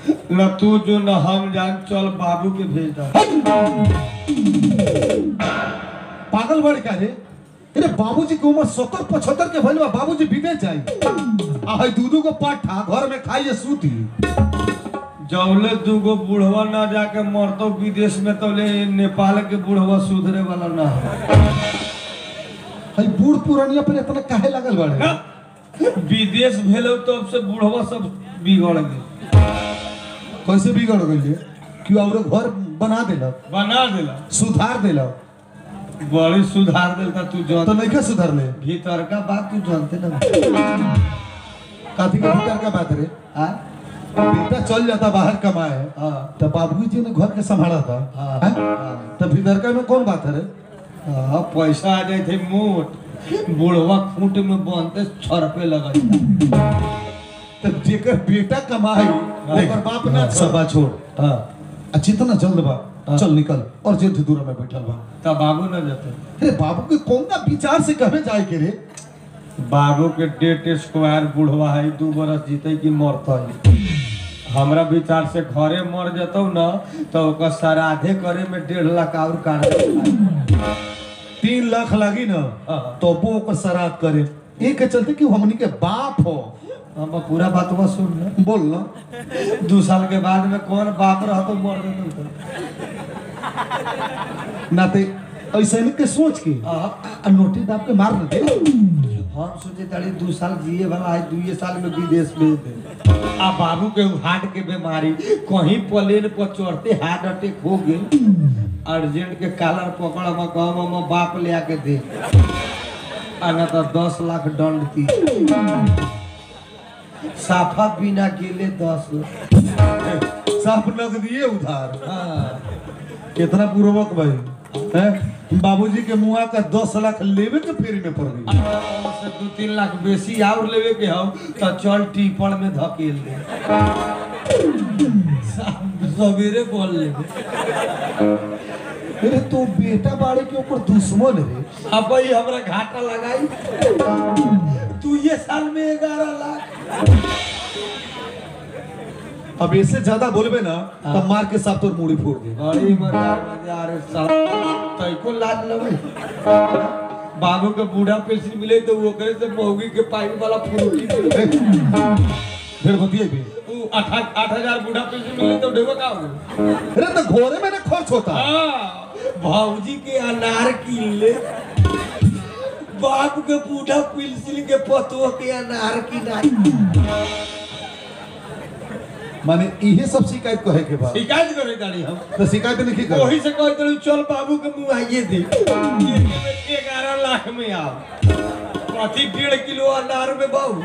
न तू जो न हम जान चल बाबू के भेज दा पागल बड़ का रे अरे बाबूजी की उम्र सत्तर पचहत्तर के भइल बा बाबूजी विदेश जाई आ है दूधू को पाठा घर में खाइए सूती जौले दूगो बूढ़वा ना जाके मरतो विदेश में तो ले नेपाल के बूढ़वा सुधरे वाला ना हो है बूढ़ पुरानिया पर इतना काहे लगल बड़े विदेश भेलो तो अब से बूढ़वा सब बिगड़ गए कैसे बिगड़ गई कि और घर बना देलक बना दिला सुधार देलक बड़ी सुधार देता तू तो जान नहीं क्या सुधारले भीतर का बात तू जानते ना काथी के भीतर का बात रे हाँ बेटा चल जाता बाहर कमाए हाँ तो बाबूजी ने घर के संभाला था हाँ, हैं? हाँ। तो भीतर का में कौन बात है रे हाँ, पैसा आ जाए थे मोट बुढ़वा खूंट में बनते छर पे लगता तो जेकर बेटा कमाई ओकर बाप ना सब बात छोड़ हाँ आ जितना जल्द बा हाँ। चल निकल और जेठ दूर में बैठल बा तब बाबू न जाते अरे बाबू के कौन ना विचार से कहे जाए के रे बाबू के डेट स्क्वायर बुढ़वा है दू बरस जीते कि मरता है हमरा विचार से घरे मर जतौ न तो ओकर श्राद्धे करे में डेढ़ लाख और काट देता तीन लाख लागी ना हाँ। तो वो ओकर श्राद्ध करे एक के चलते कि हमनी के बाप हो हम पूरा बात बस सुन न बोल ना दू साल के बाद में कौन बाप रह तो मर देता ना ते ऐसे नहीं के सोच के हाँ। आ नोटी दाब के मार दे हम सोचे तारी दू साल जिए वाला है दुए साल में विदेश भेज दे आ बाबू के हार्ट के बीमारी कहीं प्लेन पर चढ़ते हार्ट अटैक हो गए अर्जेंट के कालर पकड़ हम कहम हम बाप ले आके दे आ ना तो दस लाख दंड थी साफा बिना गेले दस लाख साफ लग दिए उधार हाँ। कितना पूर्वक भाई हैं बाबूजी के मुआ का दस लाख लेवे के फेरी में पड़ गई आ, से दू तीन लाख बेसी और लेवे के हो तो चल टीपड़ में धकेल दे सवेरे बोल लेवे अरे तो बेटा बाड़े के ऊपर दुश्मन रे अब भाई हमरा घाटा लगाई तू ये साल में ग्यारह लाख अब इससे ज्यादा बोलबे ना तब मार के साथ तोर मुड़ी फोड़ दे बड़ी मजार मजार तैको लाज लगे बाबू के बूढ़ा पेंशन मिले तो वो करे से मौगी के पाइप वाला फ्रूटी मिले ए, फिर बतिए भी उ आठ आठ हजार बूढ़ा पेंशन मिले तो डेबो का हो गए? अरे तो घोड़े में ना खर्च होता हाँ, भौजी के अनार कीन ले बाप के बूढ़ा पेंसिल के पतों के अनार की नहीं माने इहे सब शिकायत कहे के बाद शिकायत करे गाड़ी हम तो शिकायत नहीं कर वही से कहते रहे चल बाबू के मुंह आइए दे ग्यारह लाख में आओ कथी डेढ़ किलो अनार में बाबू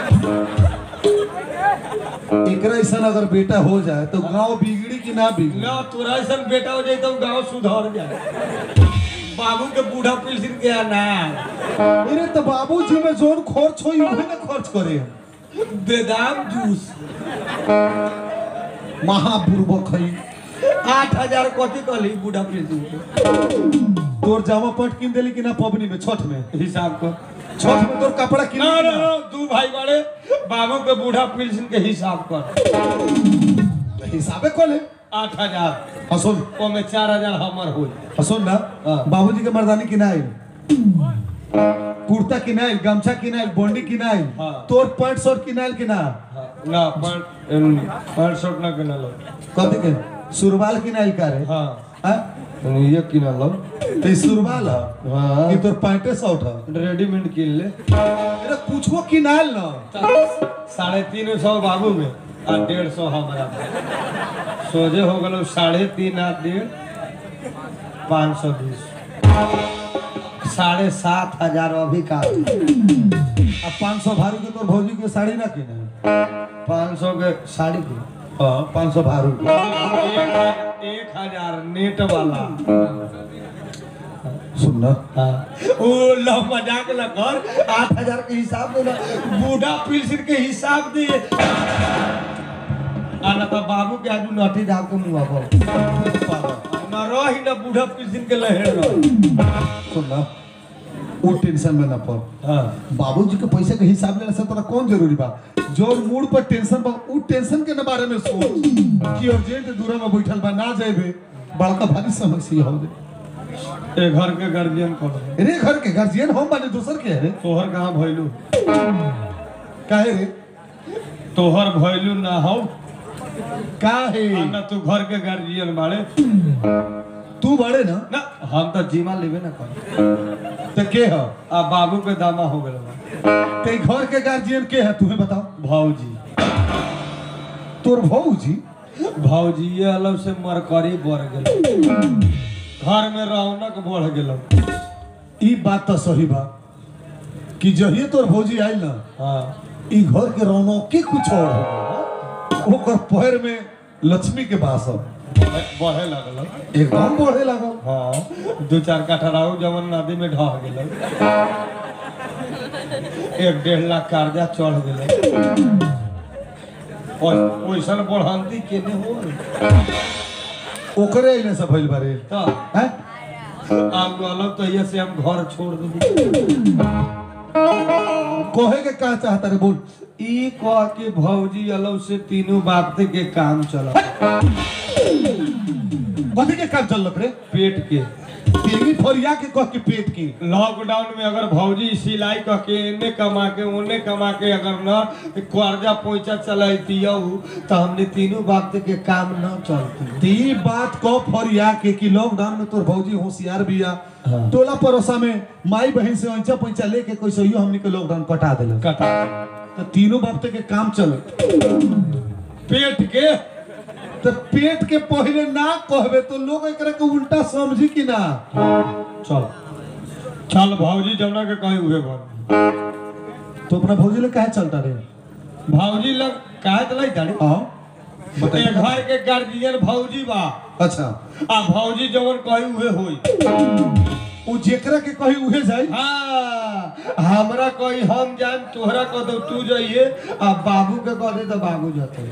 एकरा ऐसा अगर बेटा हो जाए तो गांव बिगड़ी कि ना बिगड़ी ना तोरा ऐसा बेटा हो जाए तो गाँव सुधर जाए बाबू के बूढ़ा पेंसिल के अनार अरे तो बाबूजी में जोन खर्च होई उहे ना खर्च करे बेदाम जूस महापूर्वक है आठ हजार कथी कहली बूढ़ा पेंसिल के तोर जामा पैंट किन देली कि ना पबनी में छठ में हिसाब कर छठ में तोर कपड़ा किन ना ना ना, दू भाई बड़े बाबू के बूढ़ा पेंसिल के हिसाब कर हिसाबे कोले आठ हजार हसुन ओमे चार हजार हमर हो हसुन ना हाँ। बाबूजी के मर्दानी किनाइल कुर्ता किनाइल गमछा किनाइल बोंडी किनाइल हाँ। तोर पैंट शर्ट किनाइल कि ना ना पैंट शर्ट ना किना लो कथी के सुरवाल किनाइल का रे हाँ हाँ? ये किना लो तो ई सुरवाल है हाँ कि तोर पैंटे शर्ट है रेडीमेड किन ले अरे कुछो किनाइल ना साढ़े तीन सौ बाबू में आ डेढ़ सौ हमारा में। सोझे हो गलो साढ़े तीन आ डेढ़ पाँच सौ बीस साढ़े सात हजार अभी का अब पाँच सौ भारू के तोर भौजी के साड़ी ना किने पाँच सौ के साड़ी की हाँ पाँच सौ भारू के एक एक हजार नेट वाला सुन ना हाँ। ओ लो मजाक न कर आठ हजार के हिसाब दे ना बूढ़ा पेंशन के हिसाब दे आ ना तो बाबू के आजू नटी दाव के मुंह पर न रही न बूढ़ा पेंशन के लहेड़ रही सुन ना वो टेंशन में ना पड़ हाँ बाबूजी के पैसे के हिसाब लेने से तोरा कौन जरूरी बा जो मूड पर टेंशन बा उ टेंशन के ना बारे में सोच कि अर्जेंट दूर में बैठल बा ना जाइबे बड़का भारी समस्या हो जाए ए घर के गार्जियन कौन है रे घर के गार्जियन हम बाने दूसर के है रे तोहर कहाँ भइलू काहे रे तोहर भइलू ना हो काहे आ ना तू घर के गार्जियन बाड़े तू बड़े ना ना हम तो जीमा लेबे ना कर ते के ह आ बाबू के दामा हो गए बा। ते घर के गार्जियन के है तुम्हें बताओ भौजी तोर भौजी भौजी ये अलग से मरकरी बढ़ गेल घर में रौनक बढ़ गेल ई बात तो सही बा कि जहिए तोर भौजी आइल ना हाँ ई घर के रौनक के कुछ और हो गइल। ओकर पैर में लक्ष्मी के बास ह। बढ़े लगल एकदम बढ़े लागल हाँ दू चार काठा रहू जवन नदी में ढह गेल एक डेढ़ लाख कर्जा चढ़ गेल ओइसन बढ़ंती केने हो ओकरे अइले से भइल बारे तो हैं आप गलत तो ये से हम घर छोड़ देंगे कहे के का चाहता रे बोल ई कह के भौजी अलग से तीनों बाप के काम चला कथी के काम चलत रे पेट के तेरी फरिया के कह के पेट के लॉकडाउन में अगर भौजी सिलाई कह के एने कमा के ओने कमा के अगर न कर्जा पैसा चलती तो हमने तीनों बाप के काम न चलती ती बात को फरिया के कि लॉकडाउन में तोर भौजी होशियार बिया हाँ। टोला परोसा में माई बहन से ऐंचा पैसा लेके कोई सही हमनी के लॉकडाउन कटा देल कटा तो तीनों बाप के काम चले पेट के तो पेट के पहले ना कहबे तो लोग एकरा के उल्टा समझी कि ना चल चल भौजी जमुना के कहीं हुए घर तो अपना भौजी ले काहे चलता रे भौजी लग काहे चलाई दाड़ी हाँ ए बताइए घर के गार्जियन भौजी बा अच्छा आ भौजी जवन कहीं हुए होई उ जेकरा के कही उहे जाई हाँ हमरा कोई हम जान तोहरा कह दो तू जाइए आ बाबू के कह दे तो बाबू जाते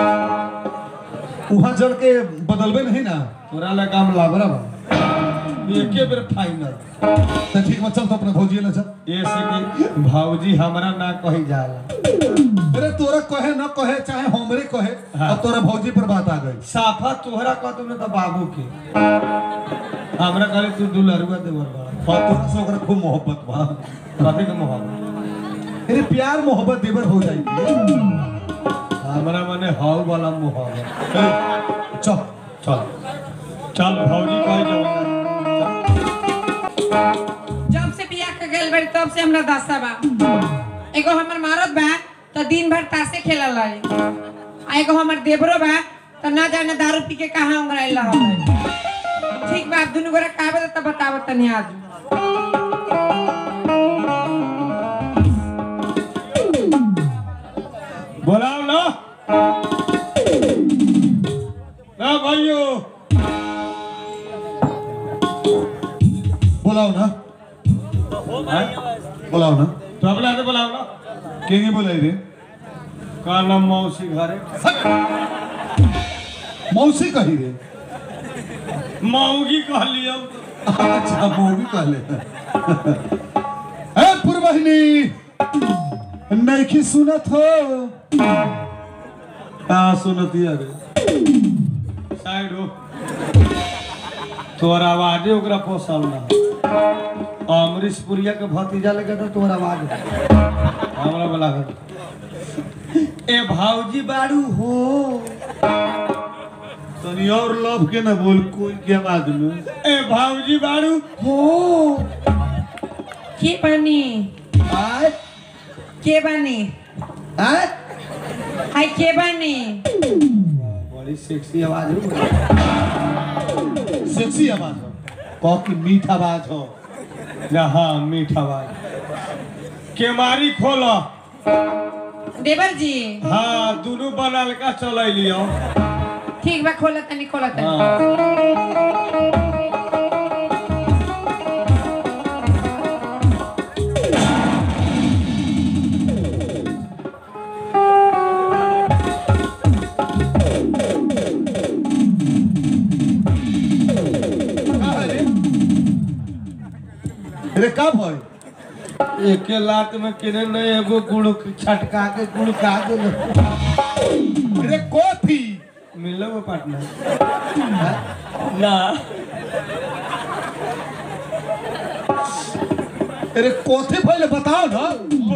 वहां जल के बदलबे नहीं ना तोरा ला काम लाबरा बा एके बेर फाइनल तो ठीक बा चल तो अपना भौजी ले चल ऐसे कि भौजी हमरा ना कही जाला अरे तोरा कहे न कहे चाहे हमरे कहे हाँ। अब तोरा भौजी पर बात आ गई साफा तोहरा कह दो ना तो बाबू के हमरा कहले तू दुलरुआ देवर बा और तोरा से ओकरा खूब मोहब्बत बा कथी के मोहब्बत अरे प्यार मोहब्बत देवर हो जाएगी हमरा माने हाउ वाला मोहब्बत चल चल चल भौजी कह जाओ जब से बियाह के गेल बड़ी तब से हमरा दशा बा एगो हमर मारत बा तो दिन भर तासे खेलल रही आ एगो हमर देवरो बा तो ना जाने दारू पी के कहाँ उंगराइल रहल ठीक बा दुनू गोरा का बता तब बतावत तनी आज बोलाओ ना ना भाइयों बुलाओ ना हैं? बुलाओ ना तो अपना से बोलाओ ना के के बुलाई रे का नाम मौसी घरे मौसी कही रे मौगी कह लियो अच्छा मौगी कहले ए पुरबहिनी नइखी सुनत हो का सुनती अरे साइड हो तोर आवाजे ओकरा पोसल ना अमरीश पुरिया के भतीजा लगे तो तोर आवाज हमरा बोला ए भाऊजी बाड़ू हो तनी और लव के ना बोल कोई के आवाज में ए भाऊजी बाड़ू हो के बानी आय के बानी आय हाय के बानी बड़ी सेक्सी आवाज हो सेक्सी आवाज हो कह की मीठ आवाज हो ना हाँ मीठा आवाज केमारी खोलो देवर जी हाँ दोनों बनल का चलै लियो ठीक बा खोला तनी खोला तनी हाँ रे का भय एके लात में किने नहीं एगो गुड़ छटका के गुड़ खा दे अरे कॉफी मिलो वो पार्टनर ना अरे कॉफी पहले बताओ ना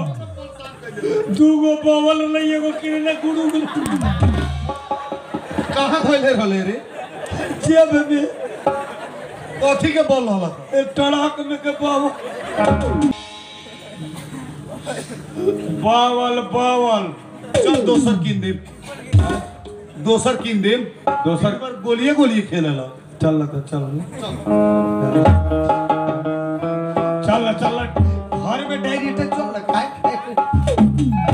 दूगो बवल नहीं एगो किने ना गुड़ गुड़ कहाँ पहले रहले रे जेब में कॉफी के बोल रहला ए टड़क में के बावल बावल बावल चल दोसर किन दे दोसर किन दे दोसर पर गोलिए गोलिए खेलेला चल तो चल चल चल घर में डायरी तक चल ना खाए खाए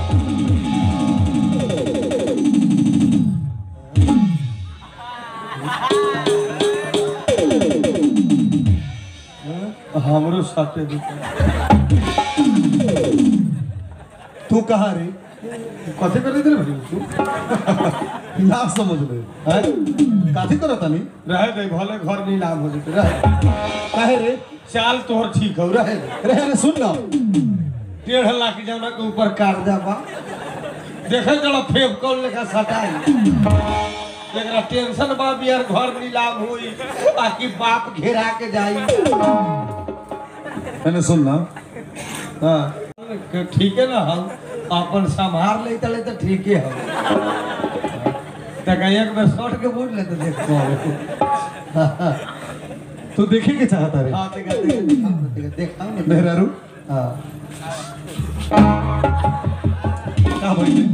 हमरो साथे दुकान तू कहाँ रे कथी कर दे भाई तू ना समझ ले हैं काथी करता नहीं रहे दे भले घर नीलाम हो जते रहे काहे रे चाल तोहर ठीक हो रहे दे। अरे अरे सुन ना डेढ़ लाख जौना के ऊपर कर्जा बा देखे चलो फेब कौन लेखा सटाई एकरा टेंशन बा बियार घर नीलाम होई आकि बाप घेरा के जाई मैंने सुन ना हाँ ठीक है ना हम अपन संभार ले तले तो ठीक है हम तक एक बार शॉर्ट के बोल ले तो देखो तू देखे के चाहता रे हाँ देखा देखा देखा देखा ना मेहरारू हाँ का भाई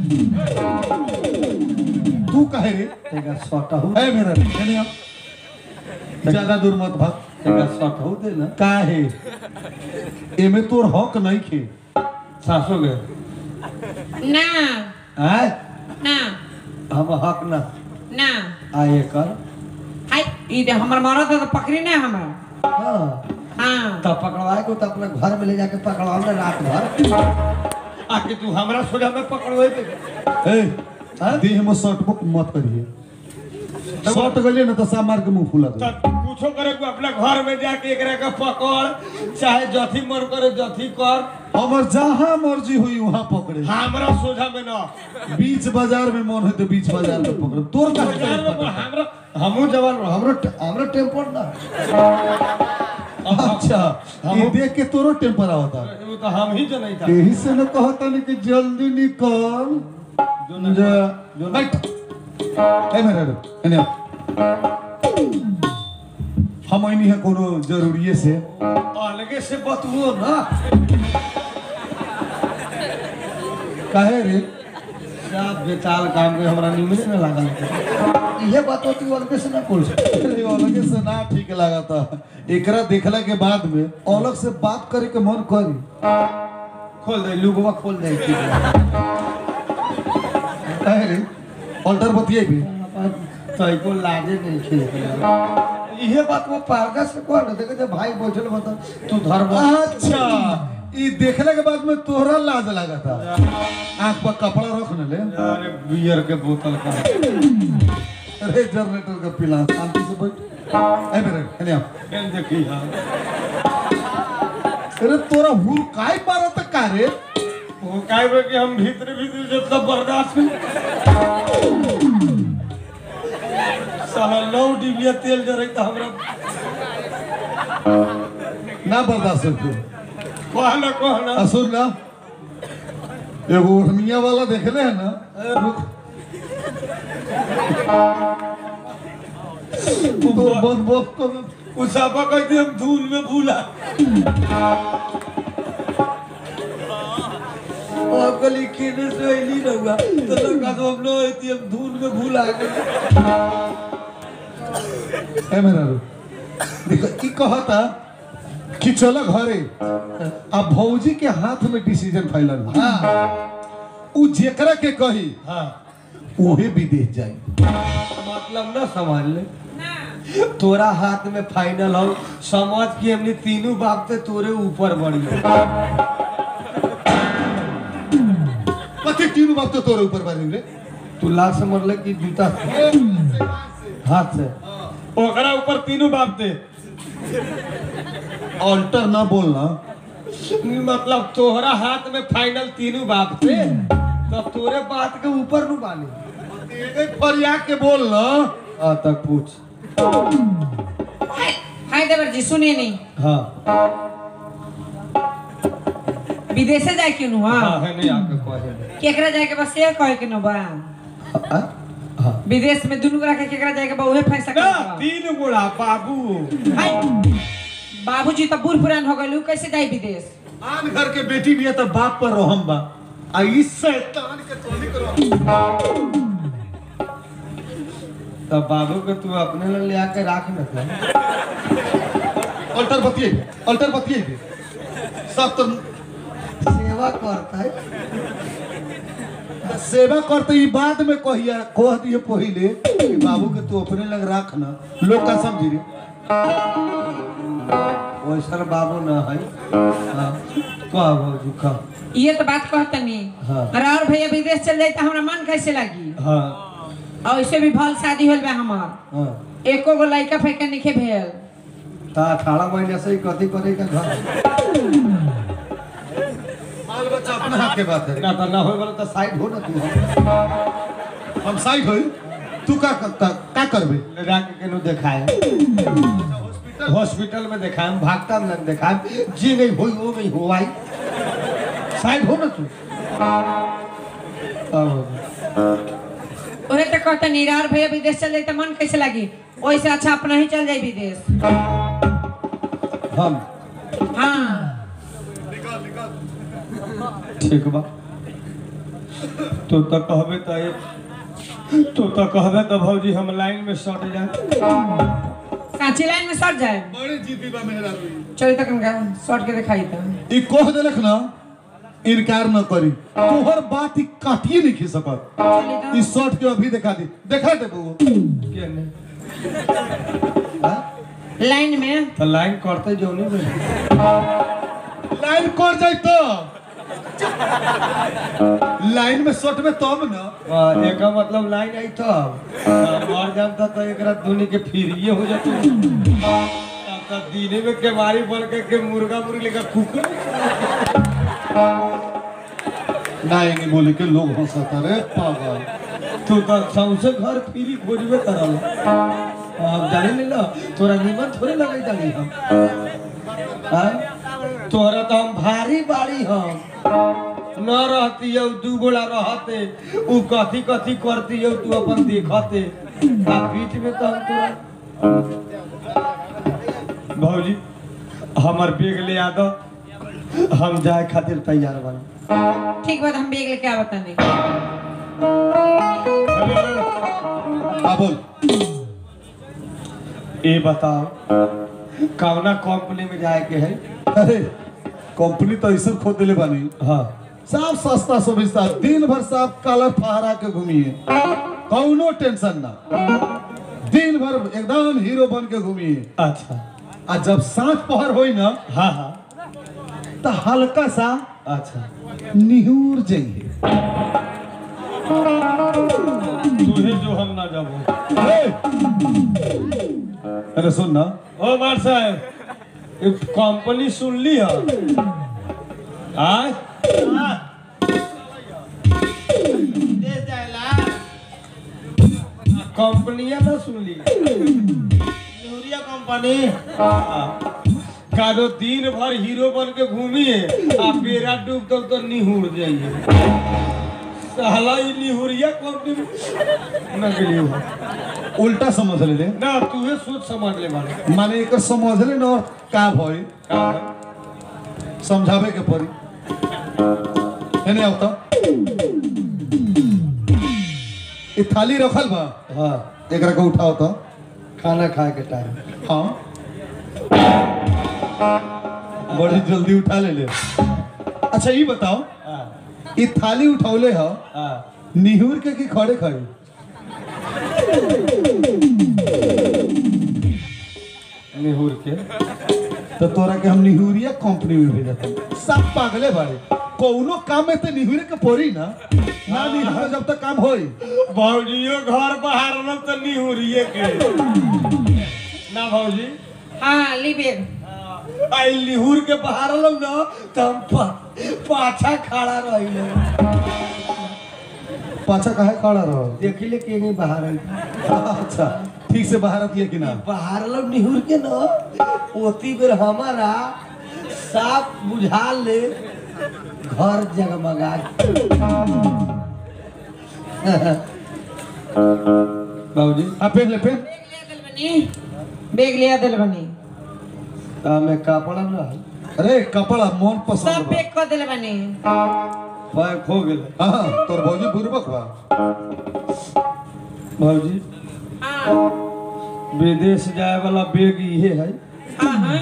तू काहे रे देखा शॉर्ट हो है मेहरारू एने आ ज्यादा दूर मत भाग देखा शॉर्ट हो दे ना काहे एमे तोर हक नहीं खे सासो के ना आय ना हम हक ना ना आए कर हाय ई दे हमर मरद है तो पकड़ी ना हमरा हाँ हाँ तब पकड़वाए को तो अपने घर में ले जाके पकड़वाओ ना रात भर आके तू हमरा सोजा में पकड़वाए पे ए देह में शॉर्ट बुक मत करिए शॉर्ट गलिए ना तो सामार के मुंह फुला दे तब कुछो करे को अपने घर में जाके एकरा के पकड़ चाहे जथी मन करे जथी कर हमर जहाँ मर्जी हुई वहाँ पकड़े हमरा सोझा में ना बीच बाजार में मन है तो बीच बाजार में पकड़े तोर का बाजार में पर हमरा हमहू जवान रहो, हमरो हमरो टेम्पर ना अच्छा ये देख के तोरो टेम्पर आवता वो तो हम ही जो नहीं था यही से न कहता नहीं कि जल्दी निकल जा जो बैठ ए मेरा रे एने आ। हम ऐनी है कोनो जरूरी से अलगे से बतुओ ना काहे रे क्या बेताल काम के हमरा निमन में लागल ये बात होती है अलगे से ना बोल सकते अरे अलगे से ना ठीक लगा था एकरा देखला के बाद में अलग से बात करे के मन करी खोल दे लुगवा खोल दे काहे रे ऑल्टर बतिये भी तई को लाजे नहीं खे इहे बात वो पारगा से कह ना देखे जब भाई बोझल बता तू धर्म अच्छा ये देखने के बाद में तोहरा लाज लगा था आंख पर कपड़ा रख न ले अरे बियर के बोतल का अरे जनरेटर का पिला शांति से बैठ ए मेरे एने आ केन देखी हां अरे तोरा हुर काय मारा तक का रे वो काय बे कि हम भीतर भीतर जितना बर्दाश्त में साला नौ डिबिया तेल जरे तो हमरा ना बर्दाश्त कर तू कहना कहना आ सुन ना एगो ओढ़निया वाला देखले है ना रुक तू तो बहुत बहुत कर उसापा कहते हम धूल में भूला और गली खेने से ऐली रहूंगा तो लगा तो हम लोग ऐती हम धूल में भूला गए ए मेरा रू देखो ई कहता कि चलो घरे अब भौजी के हाथ में डिसीजन फाइनल हाँ उ जेकरा के कही हाँ उहे विदेश जाई मतलब ना समझ ले तोरा हाथ में फाइनल हो समझ कि हमने तीनों बाप ते तोरे ऊपर बढ़ी कथी तीन बात तो तोरे ऊपर बारी रे तू लाख से मरले कि जूता से हाथ से ओकरा ऊपर तीनों बाप थे ऑल्टर ना बोलना मतलब तोहरा हाथ में फाइनल तीनों बाप से तब तोरे बात के ऊपर नु बानी एक फरिया के बोल ना हाँ तक पूछ हाय देवर जी सुनिए नहीं हाँ विदेशे जाए के नु हाँ हाँ है नहीं आके कहे केकरा जाए के बस ये कहे के नु बा हाँ हाँ विदेश में दुनू गोरा के केकरा जाए के बा उहे फैसला ना करे तीन गोड़ा बाबू हाय बाबूजी तो बूढ़ पुरान हो गए कैसे जाए विदेश आन घर के बेटी भी है तो बाप पर रहम बा आ ई शैतान के तोली करो तब बाबू के तू अपने लिए ले आके राख न था अल्टर बतिए अल्टर बतिए सब तो सेवा करता है सेवा करते ई बाद में कहिया कह दिए पहिले कि बाबू के तू अपने लग राख ना लोग का समझी रे वैसा बाबू न है हाँ कह भौजी कह ये तो बात कहतनी हाँ। और और भैया विदेश चल जाए तो हमरा मन कैसे लगी हाँ और ऐसे भी भल शादी होल बा हमार हाँ एको गो लड़का फेंके निखे भेल ता अठारह महीने से ही कथी करे का घर बाल बच्चा अपने हाथ के बात है ना तो ना होए वाला तो साइड हो ना तू हम साइड होई तू का का, का करबे ले जाके केनो दिखाए हॉस्पिटल में दिखाए भागता में दिखाए जी नहीं होई वो नहीं हो आई साइड हो ना तू अब ओहे तो कहतनी और भैया विदेश चल जाए तो मन कैसे लगी वैसे अच्छा अपना ही चल जाए विदेश हम हाँ ठीक बा तू तो कहबे तो ये तू तो कहबे तो भौजी हम लाइन में सट जाए कांची लाइन में सट जाए बड़ी जीती बा मेहरा चलिए तक इनका सट के दिखाई था ई कह देलक ना इनकार न करी तोहर बात ई काटिए नहीं खी सकत चलिए ई शर्ट के अभी दिखा दी दिखा दे बबू के ने हाँ? तो लाइन में तो लाइन करते जो नहीं बने लाइन कर जाई तो लाइन में शर्ट में तब ना हाँ, एका मतलब लाइन आई तो मर जानता तो एक रात धोनी के फिर ये हो जाते तब तो दीने में केवारी बन के, के मुर्गा मुर्गी लेकर कुकुर ना ये नहीं बोले के लोग हंसता रे पागल तू तो सबसे घर फिरी खोजबे करल अब जाने नहीं ना तोरा नीमन थोड़े लगे जानी हम हाँ? तोरा तो हम भारी बाड़ी हम न रहती हो दू गोला रहते उ कथी कथी करती हो तू अपन देखते आ बीच में तो हम तोरा भौजी हमर बेग ले आ दो हम जाए खातिर तैयार बनी ठीक बात हम बेग लेके आवत नहीं हाँ बोल ये बताओ कौना कंपनी में जाए के है अरे कंपनी तो ऐसे खोद दिले बानी हाँ साफ सस्ता सुविस्ता दिन भर साफ कलर फहरा के घूमिए कौनो टेंशन ना दिन भर एकदम हीरो बन के घूमिए अच्छा आ जब सांझ पहर होई ना हाँ हाँ तो हल्का सा अच्छा निहूर जाइए तुहे जो हम ना जाबो अरे सुन ना ओ बार साहब ये कंपनी सुन ली है आय कंपनिया ना सुन ली यूरिया कंपनी कादो दिन भर हीरो बन के घूमिए आ पेरा डूब तक तो निहुर जाइए साला ई निहुरिया कंपनी में ना गेलियो उल्टा समझ ले ले ना तूहे सोच समझ ले मारे माने एक समझ ले ना और का भई का है? समझावे के पड़ी एने आओ तो ये थाली रखल बा हाँ एकरा के उठाओ तो खाना खाए के टाइम हाँ बड़ी जल्दी उठा ले ले अच्छा ये बताओ हाँ ये थाली उठौले ह हाँ निहुर के की खड़े खड़े निहुर के तो तोरा के हम निहुरिया कंपनी में भेजत सब पागले बाड़े कौनो काम में तो निहुरे के पड़ी ना ना निहुरे जब तक काम होई भौजियो घर बाहर न तो निहुरिए के ना भौजी हाँ ली बेग आई लिहुर के बाहर लो ना तो हम पा- पाछा खड़ा रही पाछा काहे खड़ा रहो देखी ले के नहीं बाहर आई अच्छा ठीक से बाहर आती है कि ना बाहर लो निहुर के ना ओती बेर हमारा साफ बुझा ले घर जगमगा बाबूजी हाँ पेन ले पेन बेग लिया दिल बनी हमें कपड़ा ना है अरे कपड़ा मन सब पसंद बा पैक कर दिल बनी पैक हो गेल हाँ तोर भौजी बुरबक बा बाबूजी हाँ विदेश जाए वाला बैग इहे है हाँ हाँ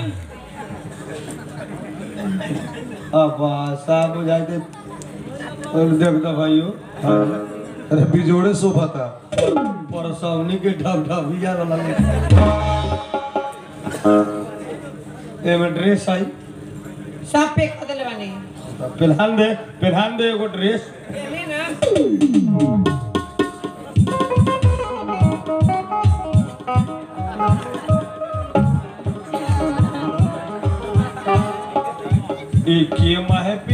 अब साहब बुझाई दे और देख दो भाइयों अरे बिजोड़े शोभा था परसौनी के ढब ढबिया वाला एमे ड्रेस आई सब पैक कर दिल बनी पहनान दे पहनान दे एगो ड्रेस पहले ना ई के माहे पे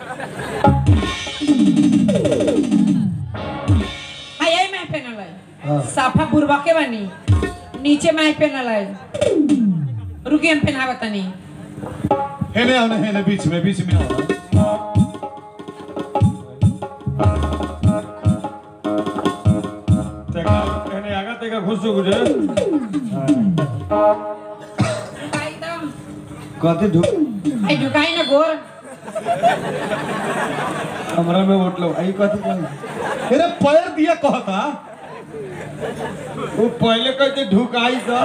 हाँ यही मैं पहनल हाँ। है साफा बुरबा के बनी नीचे मैं पहनल है रुकी हम पहनावा तनी हेने आओ ना हेने बीच में बीच में आओ तेका कहने आगा तेका खुश हो गुजर ढुकाई तो कथी ढुक आई ढुकाई ना गोर हमरा में वोट लो आई कथी कही अरे पैर दिया कहता वो पहले कहते ढुकाई तो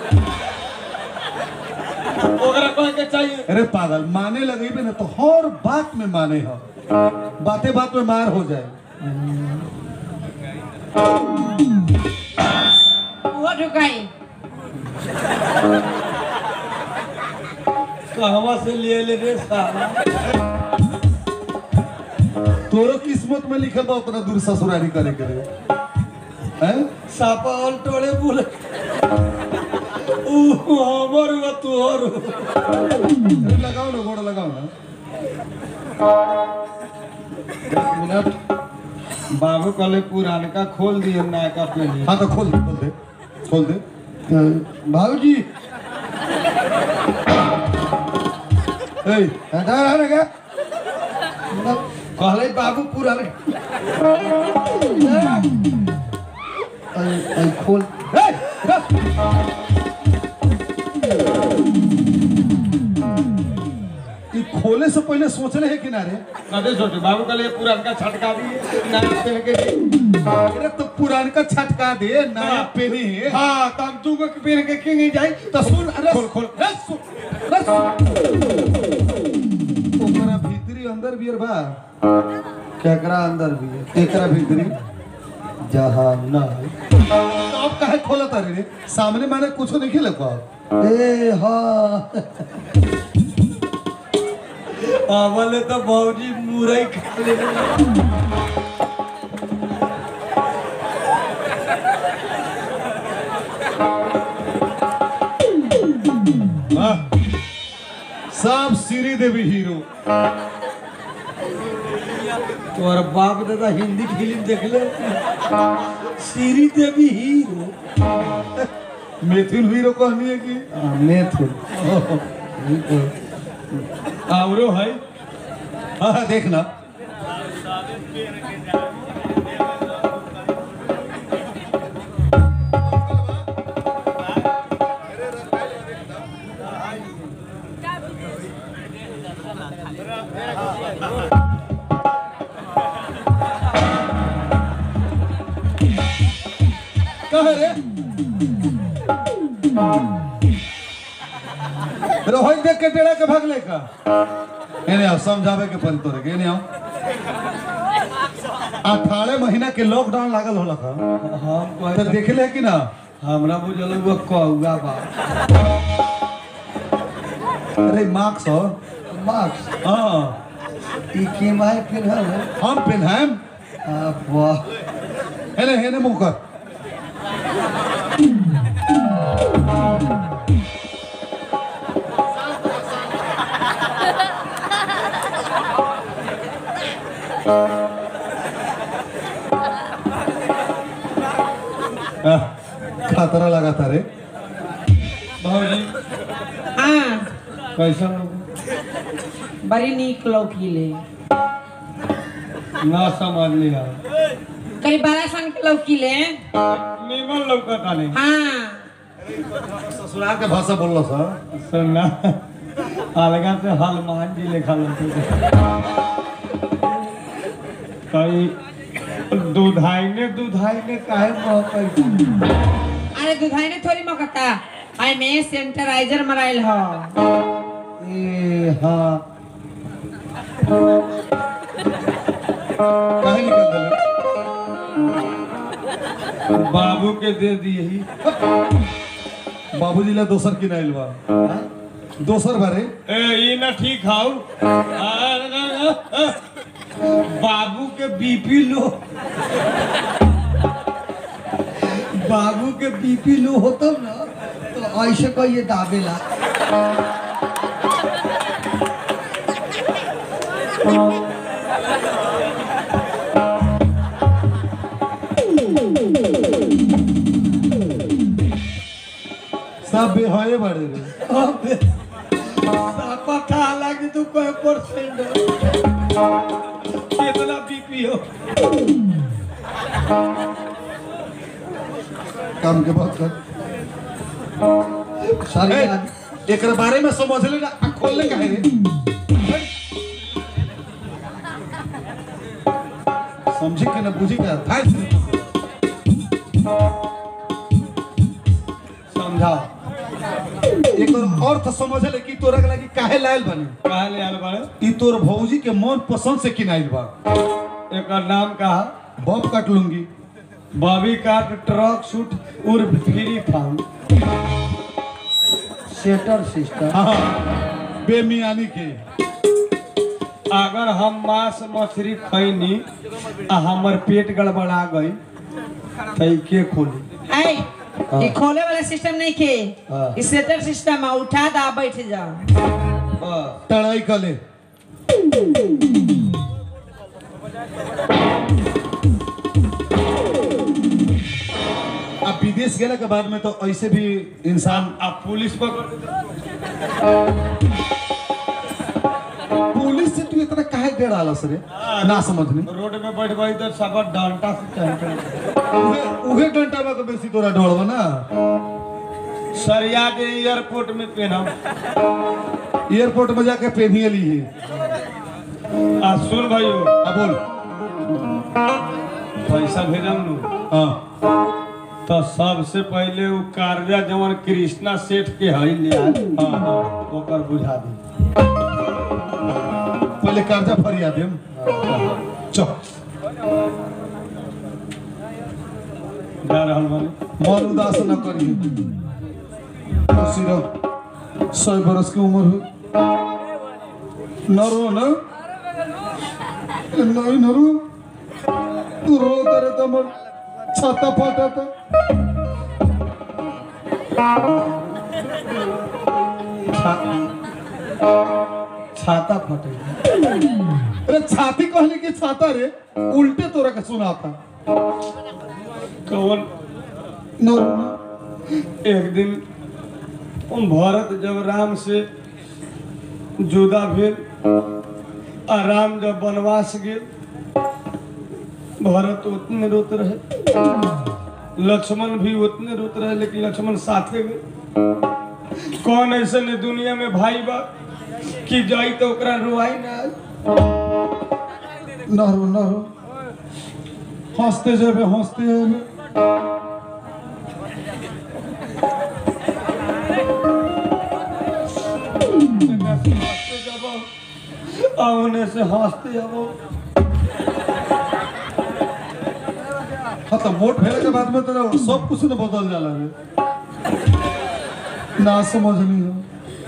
ओकरा कहे के चाहिए अरे पागल माने लगे भी ना तो हर बात में माने हो बातें बात में मार हो जाए वो ढुकाई कहवा से ले ले रे साला तोरो किस्मत में लिखल बा उतना दूर ससुरारी करे के लिए हैं सापा ऑल टोले बोले ऊ हमर व तोहर अरे लगाओ ना गोड़ लगाओ ना एक मिनट बाबू कहले पुरानका खोल दिए नया पहले हाँ तो खोल दे खोल दे खोल दे भाऊजी ए हटा रहा क्या कहले बाबू पुरान ऐ- ऐ खोल ए, रख। ई खोले से पहले सोचले है किनारे कदे सोचे बाबू कहले पुरानका छटका दिए नया पहन के दी। अरे तो पुरान का छटका दे नया हाँ। पहने हाँ तो हम तू को पहन के क्यों नहीं जाई तो सुन अरे खोल, खोल। अरे सुन अरे सुन ओकरा भीतरी अंदर बियर बा केकरा अंदर भी है एकरा भीतरी जहाँ ना है तो अब काहे खोलत रे रे सामने माने कुछ नहीं खेले को ए हाँ आवले तो भौजी मुरई खा ले हाँ। सब श्री देवी हीरो तोर बाप दादा हिंदी फिल्म देख ले सीरी देवी हीरो मिथुन हीरो कहनी है कि मैथुन आवरो है हाँ देखना कहे रे रोहित देख के टेढ़ा के भागले का एने आओ समझावे के पड़ी तोरे के एने आओ अठारह महीना के लॉकडाउन लागल होला का हम तो कहे देखले कि ना हमरा बुझल वो कौआ बा अरे मार्क्स हो मार्क्स हाँ ई के माय फिर है हम पेनहाम आ वाह हेने हेने मुंह कर खतरा लगा था रे भौजी हाँ कैसा लोग बड़ी नीक लौकीले ना समझ लिया करीब बारह सन के लौकीले निमन लौकता नहीं हाँ ससुराल के भाषा बोल रहा सर सुनना अलगा से हनुमान जी लिखा लौकते कई दूधाइने दूधाइने काहे महकई अरे दुधाई ने थोड़ी मकता आई में सैनिटाइजर मराइल ह ए हाँ काहे निकल गए बाबू के दे दिए ही बाबूजी ला दोसर की नाइल बा दोसर बारे ए ये ना ठीक हाउ बाबू के बीपी लो बाबू के बीपी लो होता ना तो ऐसे कहिए दाबेला सब बेहये बारे रे पता लगी तू कोई परसेंट कितना बीपी हो काम के बात कर सारी ए, आदमी एकरा बारे में समझ ले ना आ खोल ले काहे रे समझी के ना बुझी का था समझा एक अर्थ समझ ले कि तोरा के लगी काहे लायल बने कहा ले आल बाड़े ई तोर भौजी के मन पसंद से किनाइल बा एक नाम कहा बब काट लूंगी बॉबी काट ट्रक शूट उर्फ फ्री फाउंड सेटर सिस्टम हाँ बेमियानी के अगर हम मांस मछली खैनी आ हमर पेट गड़बड़ा गई तो ई के खोली आई ये खोले वाला सिस्टम नहीं के हाँ। ई सेटर सिस्टम है उठा दा बैठ जा बस टड़ाई कले अब विदेश गेला के बाद में तो ऐसे भी इंसान अब पुलिस पकड़ पुलिस से तू इतना काहे डर आला सरे ना समझनी रोड में बैठ गई तो सब डंटा से चल उहे उहे डंटा में बेसी तोरा डरवा ना सरिया के एयरपोर्ट में पहना एयरपोर्ट में जाके पहनिए ली है आ सुन भाइयों अब बोल पैसा भेजम नु हाँ तो सबसे पहले वो कार्या जवन कृष्णा सेठ के हई ले आए हाँ हाँ ओकर बुझा दी पहले कर्जा फरिया देम चल जा रहल बानी मन उदास न करिए खुशी रहो सौ बरस की उम्र हो न रो न ए, नहीं न रो तू रो करे तो मन छाता फाटा था छाता फटे अरे छाती कहने की छाता रे उल्टे तोरा के सुनाता कौन न रो न एक दिन उन भरत जब राम से जुदा भेल आ राम जब वनवास गेल भरत उतने रोत रहे लक्ष्मण भी उतने रोत रहे लेकिन लक्ष्मण साथे गए कौन ऐसे ने दुनिया में भाई बा कि जाई तो ओकरा रुआई ना आई? न रो न रो हंसते जेबे हंसते जेबे हंसते जाबो आ ओने से हंसते जाबो हाँ तो मोट भेले के बाद में तो सब कुछ न बदल जाला रे ना समझनी हो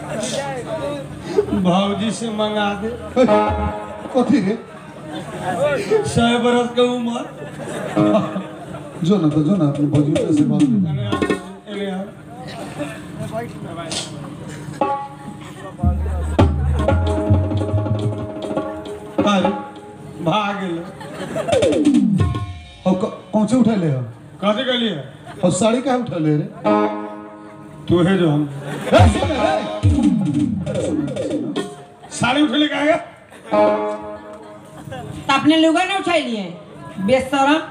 भाऊजी से मंगा दे कथी रे सौ बरस के उम्र जो ना तो जो ना अपने भौजी से बात कर। एने आ, एने आ। अरे भाग गेल और क- कौन से उठा ले हो कथी कहलिए और साड़ी कहाँ उठा ले रे तू है जो हम ए, सुन रे। साड़ी उठे ले कहेगा तो अपने लुगा ना उठाइलिए बेशरम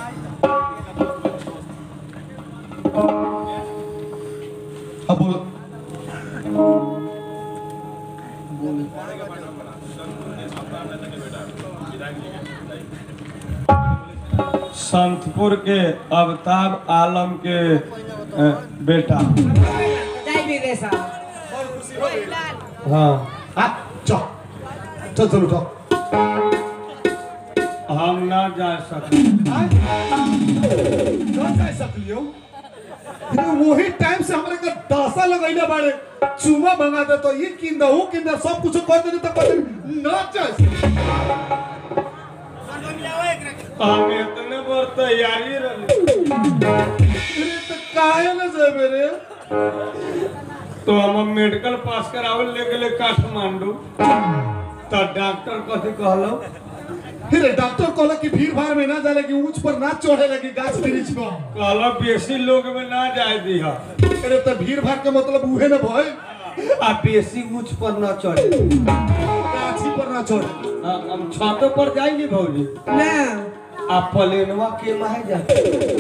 अब बोल संतपुर के अवताब आलम के अ, बेटा जाई विदेश हाँ आ, चल चल चल उठो हम ना जा सकते वही टाइम से हमारे का दासा लगैले बाड़े चुमा मंगा दे तो ये किन दे वो किन दे सब कुछ कर देने तो कर देने ना चाहिए हम इतने बार तैयारी रहे अरे तो काहे ना जाबे रे तो हम मेडिकल पास करावे ले गेले काठमांडू तो डॉक्टर कथी कहलो फिर डॉक्टर कहला कि भीड़ भाड़ में ना जाले कि ऊंच पर ना चढ़े लगी गाछ वृक्ष पर कहलो बेसी लोग में ना जाए दिहा अरे तो भीड़ भाड़ के मतलब उहे ना भाई आ बेसी ऊंच पर ना चढ़े गाछी पर ना चढ़े हाँ, हम छतों पर जाएंगे भौजी ना आ प्लेनवा के माहे जाते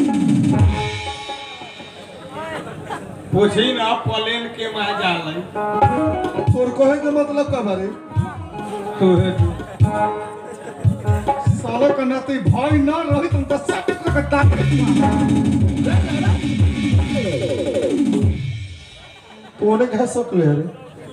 पूछी ना प्लेन के माहे जाले तोर कहे के मतलब का बारे तू है तू साला का नाते भाई ना रही तुम तो सब का डाक तूने कहा सब ले रे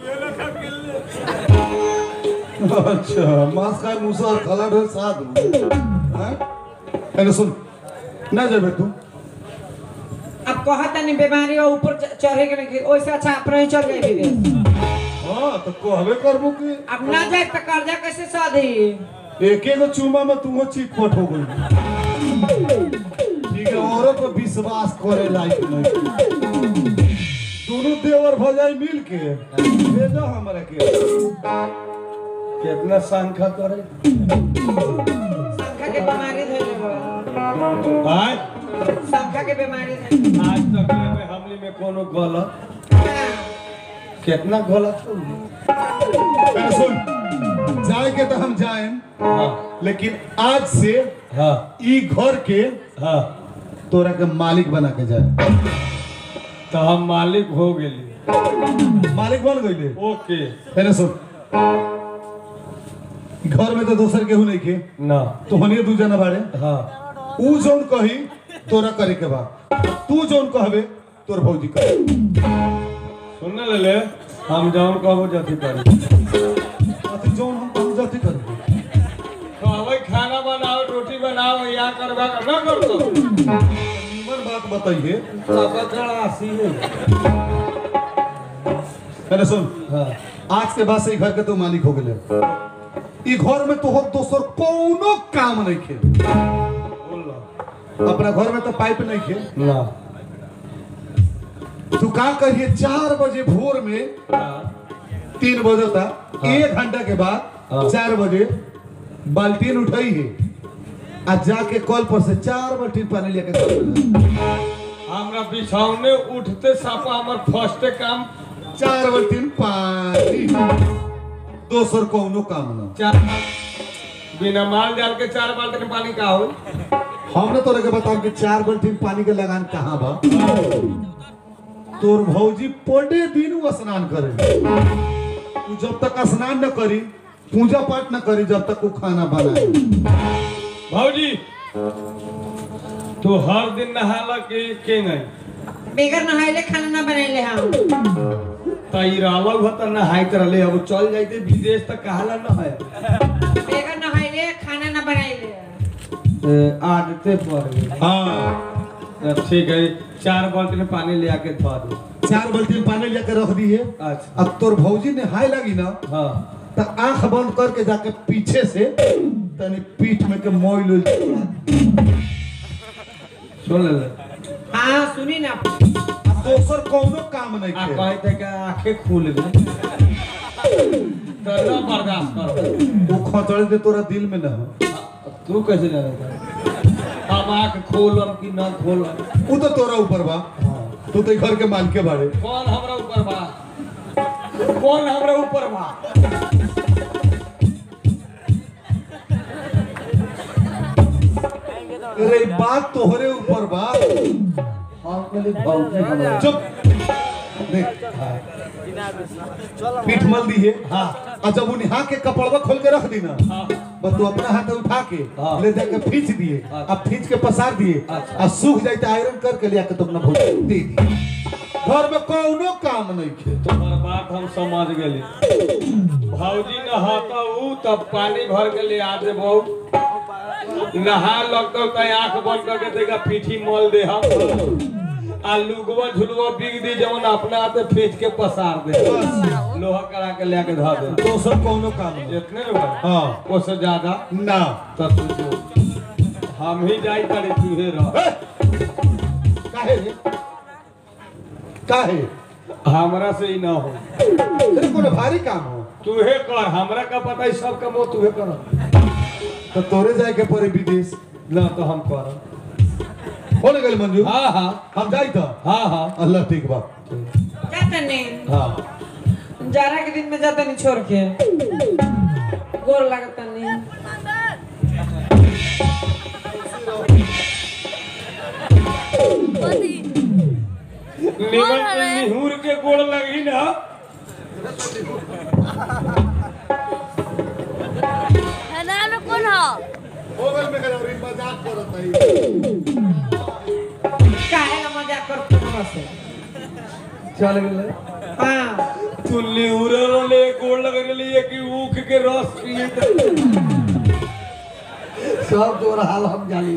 अच्छा मांस खाए मूसा खला ढेर साथ हैं अरे सुन ना जाबे तू अब कहता नहीं बीमारी और ऊपर च- चढ़े के नहीं ओइसे अच्छा अपने ही चढ़ जाए विदेश हां तो कहबे करबो कि अब ना जाए तो कर्जा कैसे साधी एक एगो चूमा में तू चिटपट हो गई ठीक है औरों पर विश्वास करे लायक नहीं दोनों देवर भजाई मिल के भेजो हमरा के कितना संख्या करे संख्या के बीमारी धइले बा आज संख्या के बीमारी धइले आज तक में हमले में कोनो गलत ना। कितना गलत हो अरे सुन जाए के तो हम जाए हाँ लेकिन आज से हाँ ई घर के हाँ तोरा के मालिक बना के जाए तो हम मालिक हो गेली मालिक बन गईले ओके अरे सुन घर में तो दोसर केहू नहीं के ना तो हनिए दू जना बाड़े हाँ ऊ जौन कही तोरा करे के बा तू जौन कहबे तोर भौजी करे सुन ले ले हम जौन कहबो जथी करी अति जौन हम हम जाति करे कहबै खाना बनाओ रोटी बनाओ या करबा कर ना कर तो नीमन बात बताइए सब आसी है अरे सुन हाँ आज के बाद से ई घर के तू मालिक हो गेले ई घर में तोहर दोसर कोनो काम नहीं खे बोल लो। अपना घर में तो पाइप नहीं खे ना तू का कहिए चार बजे भोर में हाँ, तीन बजे तक हाँ। एक घंटा के बाद हाँ। चार बजे बाल्टीन उठाई है आ जाके कल पर से चार बाल्टीन पानी लेके घर में जा। हमरा बिछौने उठते सापा हमर फर्स्ट काम चार बाल्टीन पानी दोसर कोनो काम ना चार बिना माल जाल के चार बाल्टी पानी का हो हमने तोरे के बताओ कि चार बाल्टीन पानी के लगान कहाँ बा तोर भौजी पड़े दिन वो स्नान करे तू जब तक स्नान न करी पूजा पाठ न करी जब तक वो खाना बनाए भौजी तू हर दिन नहाला के के नहीं बेगर नहाइले खाना ना बनैले हम तई रहल हो त नहाइत रहले अब चल जाइते विदेश तक कहाला न है बेगर नहाइले खाना ना बनैले आदते पड़ गई हाँ ठीक है चार बाल्टी में पानी ले आके धो दो चार बाल्टीन पानी लेके रख दी है अच्छा अब तोर भौजी ने हाय लगी ना हाँ तो आंख बंद करके जाके पीछे से तनी पीठ में के मोइल उइल छोड़ा। सुन ले हाँ सुनी ना अब दोसर कोनो काम नहीं आ थे कहते कि आंखें खुल गई तो ना बर्दाश्त करो वो खचड़े दे तोरा दिल में ना हो तू कैसे जाने हम आँख खोलम कि ना खोलम वो तो तोरा ऊपर बा तू तो घर के मालिक के बारे कौन हमरा ऊपर बा कौन हमरा ऊपर बा अरे बात तोहरे ऊपर बा हम कहली भौजी हमरा चुप देख पीठ मल दी है हाँ और जब उन्हें हाथ के कपड़वा खोल के रख दी ना हाँ बस तू अपना हाथ उठा के हाँ। ले जाके खींच दिए अच्छा। अब खींच के पसार दिए अच्छा। और सूख जाए तो आयरन करके लिया के तुम अपना भोज दे दी घर में कोनो काम नहीं खे तुम्हार बात हम समझ गेली भौजी नहाता हूँ तब पानी भर के ले आ दे बहु नहा लगता तो आंख बंद करके देगा पीठी मल दे हम आ लुगवा झुलवा बिग दी जवन अपना हाथे खींच के पसार दे लोहा करा के लेके धर दे तो सब कोनो काम नहीं इतने लोग हाँ उससे ज्यादा ना तो तू जो हम ही जाई करे तू हे रह ए! काहे रे काहे हमरा से ही ना हो तेरे कोनो भारी काम हो तूहे कर हमरा का पता है सब काम तूहे कर तो तोरे जाए के पड़े विदेश ना तो हम कर हो न गए मंजू हाँ हाँ हम जाई तो हाँ हाँ अल्लाह ठीक बा जाता नहीं हाँ जाड़ा के दिन में जाता नहीं छोड़ के गोर लगता नहीं निमन से निहुर के गोड़ लगी ना है में कौन हो मोबाइल में गए मजाक करत है काहे ना मजाक करते हमरा से चल गेले हाँ तू निहुर ले गोड़ लग लिए कि ऊख के रस पिए सब तोर हाल हम जानी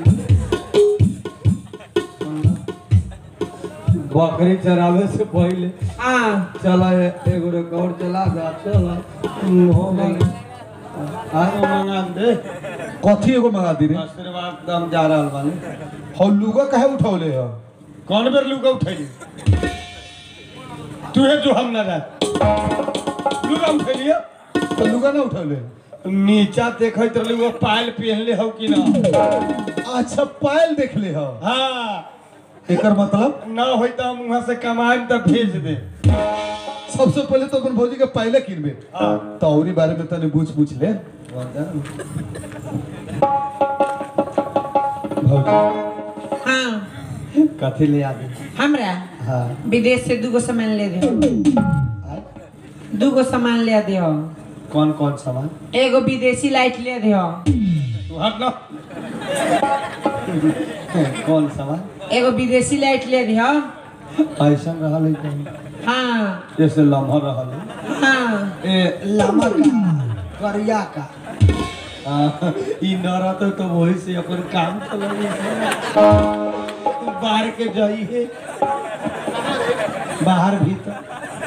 बकरी चरावे से पहले हाँ चला एगो रिकॉर्ड चला जा चला हो गई आज मंगा दे कथी एगो मंगा दी रे आशीर्वाद दम जा रहल बानी हौ लुगा काहे उठौले हो कौन बेर लुका उठैली तू है जो हम ना रह लुका उठैलिया तो लुगा ना उठौले नीचा देखत रहली वो पायल पहनले हो कि ना अच्छा पायल देख ले हो हाँ एकर मतलब ना होई तो हम वहां से कमाए तो भेज दे सबसे पहले तो अपन भौजी के पहले किनबे हाँ तो औरी बारे में तने पूछ पूछ ले भौजी हाँ कथी ले आ दे हमरा हाँ विदेश से दूगो सामान ले दे दूगो सामान ले दे कौन कौन सामान एगो विदेशी लाइट ले दे तू हट ना कौन सामान एगो विदेशी लाइट ले दे ऐसा रहल है कहीं हाँ जैसे लम्हा रहल है हाँ ए लम्हा का करिया का हाँ, ई न रहते तो वही से अपन काम चलावे बाहर के जाई है बाहर भीतर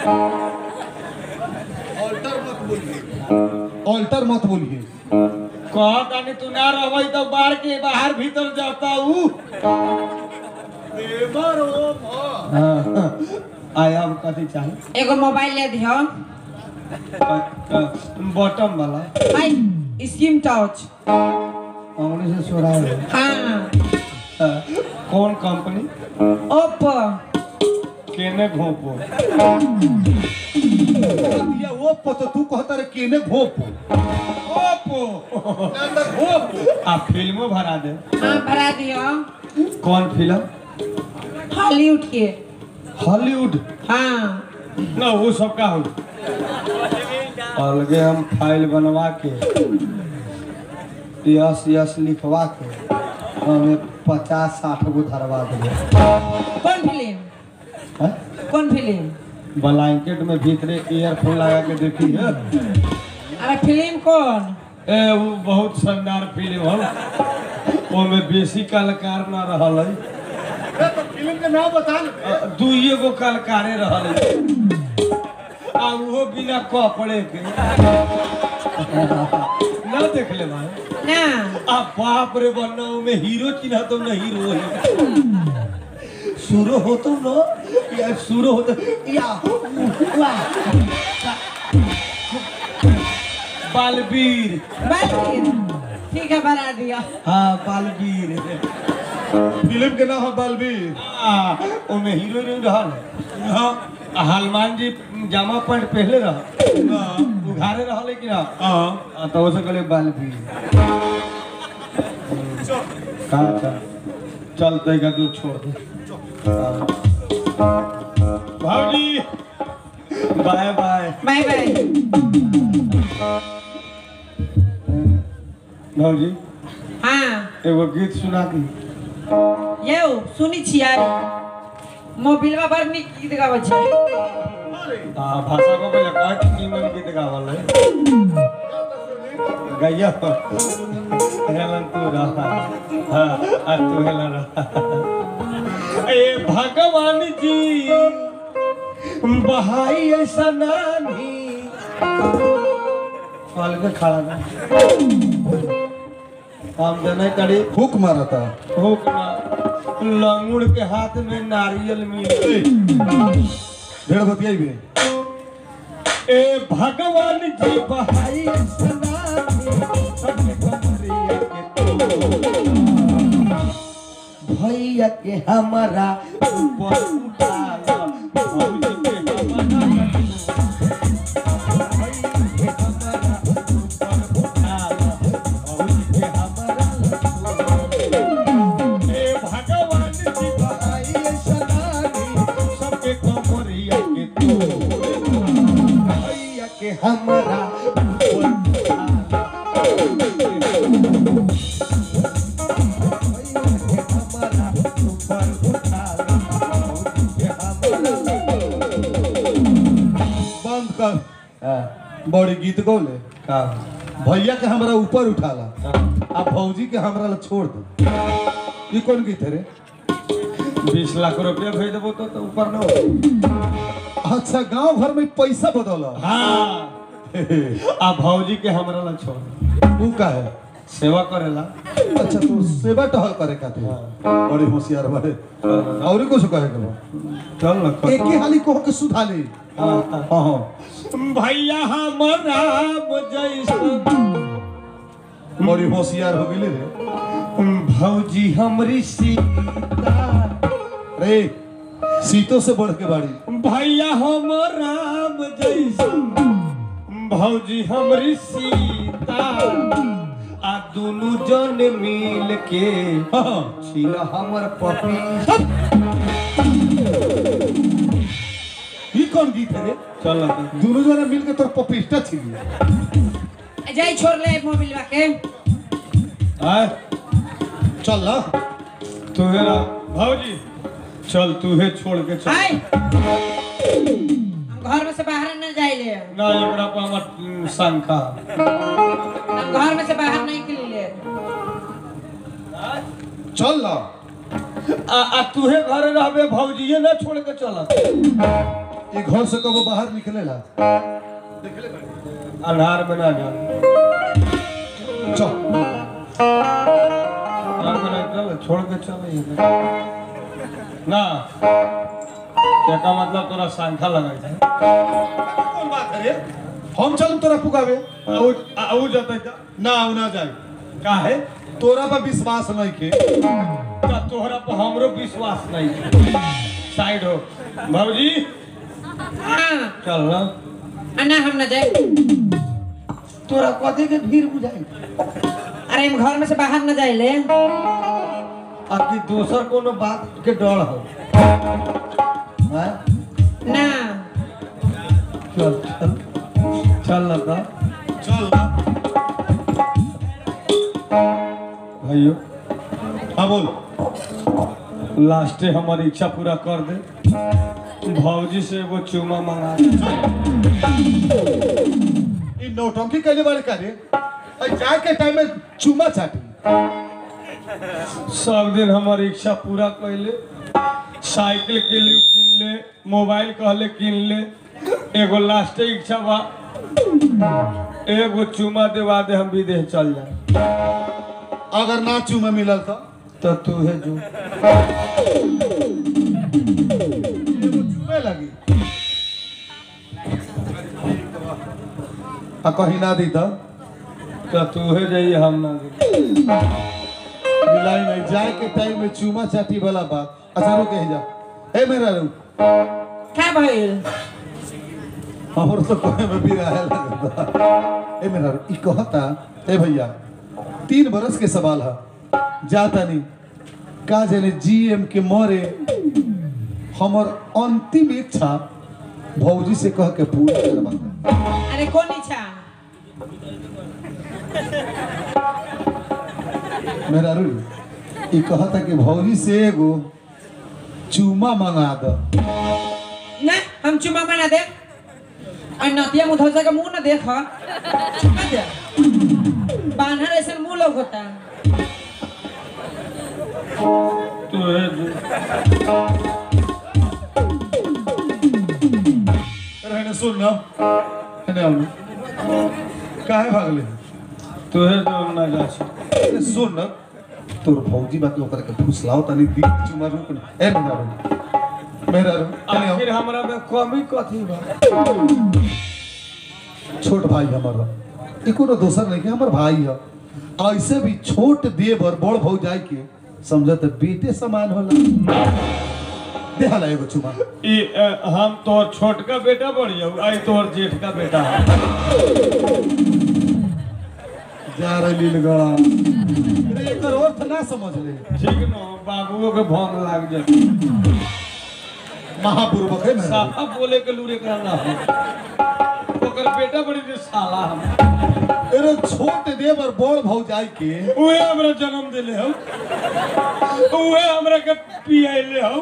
ऑल्टर मत बोलिए कह तानी तू ना रहबै तो बाहर के बाहर भीतर जाता हूँ हाँ, आया अब कथी चाहिए एगो मोबाइल ले दे बॉटम वाला भाई स्किम टच अंग्रेजी से सोरा है हाँ कौन कंपनी ओप्पो केने घोपो या वो पतो तू कहता रे केने घोप ओप्पो आ फिल्मो भरा दे हाँ भरा दियो कौन फिल्म हॉलीवुड के हॉलीवुड हाँ ना वो सब का हो अलगे हम फाइल बनवा के यस यस लिखवा के हमें पचास साठ गो धरवा देंगे कौन फिल्म हैं? कौन फिल्म ब्लैंकेट में भीतरे ईयरफोन लगा के देखी है अरे फिल्म कौन ए वो बहुत शानदार फिल्म है ओमे बेसी कलाकार ना रहल है फिल्म के नाम बता अ, दुइये गो कलाकारे रहल है आ वो बिना कपड़े के ना देख ले भाई ना आ बाप रे बन्ना में हीरो चिन्हा तो ना हीरो है शुरू हो तो ना या शुरू हो तो या वाह बालवीर बालवीर ठीक है बना दिया हाँ बालवीर फिल्म के नाम है बलबीर आ, ओमे हीरो हीरोइन रहल हाँ आ हनुमान जी जामा पैंट पहले रह उघारे रहल लेकिन हाँ हाँ आ, तो उसे कहले बालवीर का का चल तैका तू छोड़ दे हाँ। भाऊजी बाय बाय बाय बाय भाऊजी हाँ एगो गीत सुना दी यौ सुनी छियै मोबिलवा बड़ नीक गीत गाबै छै आ भाषा को पहले कहा कि नीमन गीत गावल है गैया हेलन तू रहा हाँ आ तू हेलन रहा ए भगवान जी बहाई ऐसा नानी फल के खड़ा ना हम जने कड़ी हुक मारा था हुक ना लंगुड़ के हाथ में नारियल मिल ढेर बतियाई भी ए भगवान जी बहाई सलामी सबके कमरिया के तो भैया के हमारा ऊपर उठाला भौजी के हमारा भैया के हमारा ऊपर उठाला भौजी के हमारा ए भगवान जी बहाई सलामी सबके कमरिया के तो भैया के हमारा ऊपर उठाला। भैया के हमारा ऊपर उठाला। भौजी के हमारा- बंद कर हाँ, बड़ी गीत गौले का भैया के हमरा ऊपर उठाला हाँ, आ भौजी के हमरा ला छोड़ दे ये कौन गीत है रे बीस लाख रुपया भेज देबो तो, तो ऊपर न हो अच्छा गांव भर में पैसा बदला हाँ आ भौजी के हमरा ला छोड़ वो का है सेवा करेला अच्छा तो सेवा टहल करे खातिर बड़े होशियार बड़े और कुछ कहे के बा? चल न एक ही हाली कहो के सुधा ले हाँ, हाँ हाँ भैया हमारा जैसन बड़ी होशियार हो गेली रे भौजी हमरी सीता रे सीतो से बढ़ के बाड़ी भैया हम राम जैसन भौजी हमरी सीता आ दोनों जन मिल के हाँ छील हमर पपी ये कौन गीत है रे चल दोनों जना मिल के तोर पपिस्टा छिली जाई छोड़ ले मोबिलवा के आय चल ना तुहे भौजी चल तूहे छोड़ के चल हाय हम घर में से बाहर न जाइले ना एकरा पर हमर शंका हम घर में से बाहर नहीं निकलिले चल ना आ, आ तुहे घरे रहबे भौजीए ना छोड़ के चल ये घर से कबो बाहर निकलेला अन्हार में ना जा चल अन्हार में ना चल छोड़ के चल ये ना क्या मतलब तोरा शंका लगा है कौन बात है रे हम चल तोरा पुगावे आउ आउ जतै त ना आऊ ना जाए काहे तोरा पर विश्वास नहीं के त तोहरा पर हमरो विश्वास नहीं है साइड हो भौजी हाँ चल ना अन्ना हम न जाए तोरा कथी के भीड़ बुझाई अरे हम घर में से बाहर न जाइले आ कि दोसर कोनो बात के डर हो हैं? ना चल चल चल ना त चल ना भाइयों हाँ बोल लास्टे हमारी इच्छा पूरा कर दे भौजी से एगो चूमा मंगा दे ये नौटंकी कैले वाले का रे अरे जाए के टाइम में चुमा चाटी सब दिन हमारी इच्छा पूरा कैले साइकिल के लिए किन ले मोबाइल कहले किन ले एगो लास्ट इच्छा बा एगो चुमा देवा दे हम विदेश चल जाए अगर ना चुमा मिलल तो तो तू है जो एगो चुमे लगी आ कहीं ना दी तो तो तू है जाइए हम ना जाइए। मिलाई नहीं जाए के टाइम में चूमा चाटी वाला बात अच्छा रुक के जा ए मेरा रू क्या भइल हमर तो कोई में भी रहे लगता ए मेरा रू ई कहता ए भैया तीन बरस के सवाल है जाता नहीं का जाने जीएम के मरे हमर अंतिम इच्छा भौजी से कह के पूरा करवा दे। अरे कौन इच्छा मेरा रू ई कहता कि भौजी से एगो चूमा मंगा दो ना हम चुमा मना दे और नतिया मुधौसा का मुंह ना देख चुमा दे बानर ऐसा मुंह लोग होता तू है जो- रहने सुन ना रहने आओ काहे भागले तू है जो हम ना जा सकते। अरे सुन ना तोर भौजी बाकी ओकरा के फुसलाओ तनी दी चुमा रुक ना ए मेरा रू मेरा रू तनी आखिर आओ। हमरा में कमी कथी बा छोट भाई हमारा ई कोनो दोसर नहीं के हमर भाई है ऐसे भी छोट देवर बड़ भौजाई के समझत बेटे समान होला देहाला एगो चुमा ई अ, हम तोर छोटका बेटा बढ़िया आई तोर जेठ का बेटा है जा रे लीलगड़ा अरे एकर अर्थ ना समझ ले ठीक न बाबुओ के भंग लाग जाए महापूर्वक है मेरा साफा बोले के लूरे करना हो ओकर बेटा बड़ी जे साला हम अरे छोट देवर बड़ भौजाई के उहे हमरा जन्म देले हो उहे हमरा के पियाइले हो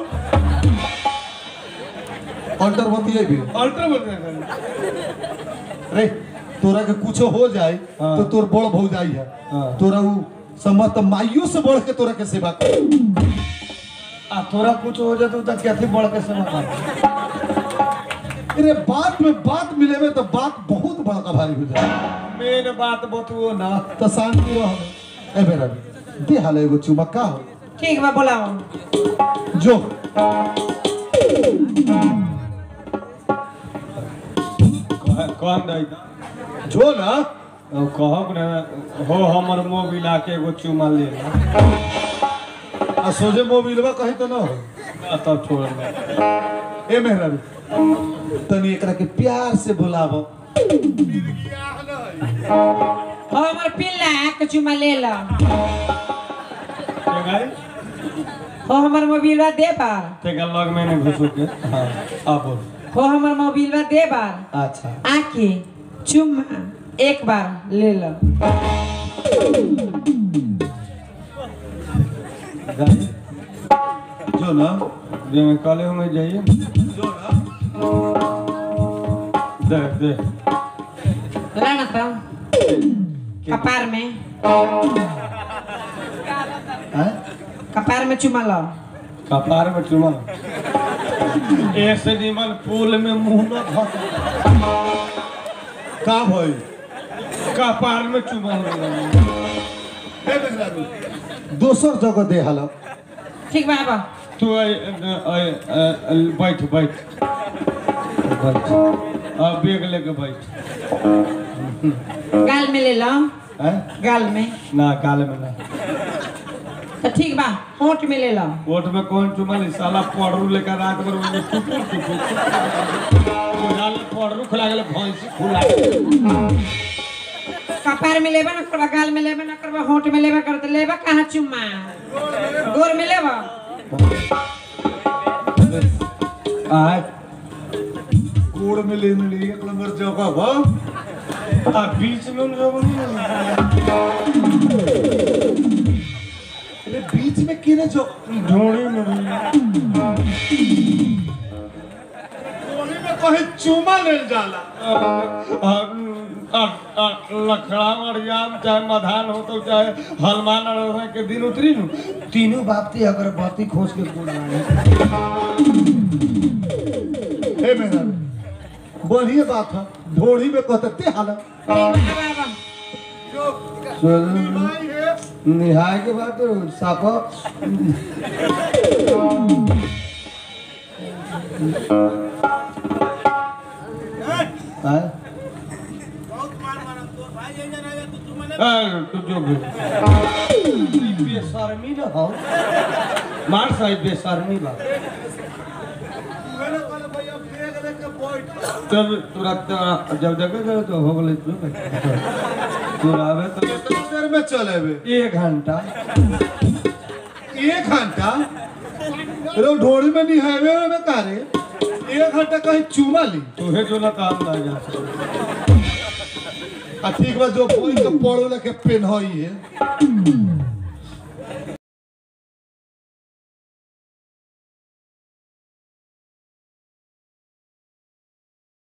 अंडरवती है भी अल्ट्रा बोल रहे रे तोरा के कुछो हो जाए हाँ। तो तोर बड़ भौजाई है हाँ। तोरा उ समझ तो माइयो से बढ़ के तोरा के सेवा कर आ तोरा कुछ हो जाए तो कैसे बढ़ के समझ आ अरे बात में बात मिले में तो बात बहुत बड़का भारी हो जाए मेन बात बतुओ ना तो शांति रह ए बेरा दे हाल एगो चुमा का हो ठीक बा बोलाओ जो कह- कौन दई जो ना अब कहब ना हो हमर मोबिल आके एगो चुमा ले ला। आ सोझे मोबिलवा कहीं तो ना हो आ तब छोड़ दे ए मेहरा तनी एकरा के प्यार से बुलावो हो हमर पिल्ला के चुमा ले ला के गाई हो हमर मोबिलवा दे बार तेका लग में नहीं घुसो के हाँ आ बोल हो हमर मोबिलवा दे बार अच्छा आके चुम्मा एक बार ले लो गाई जो ना जे में काले में जाइए जो ना दे दे लाना तो कपार में हैं कपार में चुमा लो कपार में चुमा ऐसे निमन पुल में मुंह न धस का भाई कपार में चुमा ए मेहरा दोसर जगह दे हाल ठीक बा बा तू आई आई बैठ बैठ बैठ अब बैग लेके बैठ गाल में ले लो हैं गाल में ना काले में ना तो ठीक बा होंठ में ले लो वोट में कौन चुमा ली साला पड़रू लेकर रात भर में टुकुर टुकुर बुझाल पड़रू खुला गेल भैंसी खुला कपार में लेबा ना करबा गाल में लेबा ना करबा होंठ में लेबा करते लेबा कहाँ चुम्मा गोर में लेबा आ कोड़ में ले ली एक नंबर जगह बा आ बीच में उन लोगों ने अरे बीच में किने जो ढोड़ी में भी कोने में कहीं चुमा ले जाला लखड़ा मरियाम चाहे मधान हो तो चाहे हनुमान अड़ोहे के दिन उतरी नु तीनों बात अगर बाती खोज के बोल हे मेहरा बढ़िया बात है ढोड़ी में कहते ते हाल ठीक बा बा बा निहाय के बाद साफा हाँ, तू जो भी बेशर्मी ना हो मार साहब बेशर्मी बा तब तुरंत जब देखे जाओ तो हो गए तू तू आवे तो कितना देर में चले बे एक घंटा एक घंटा रो ढोड़ी में नहीं हाईवे में का रे एक घंटा कहीं चुमा ली तुहे जो ना काम ना जा आ ठीक बा जो कोई तो पढ़ो लेके पेन है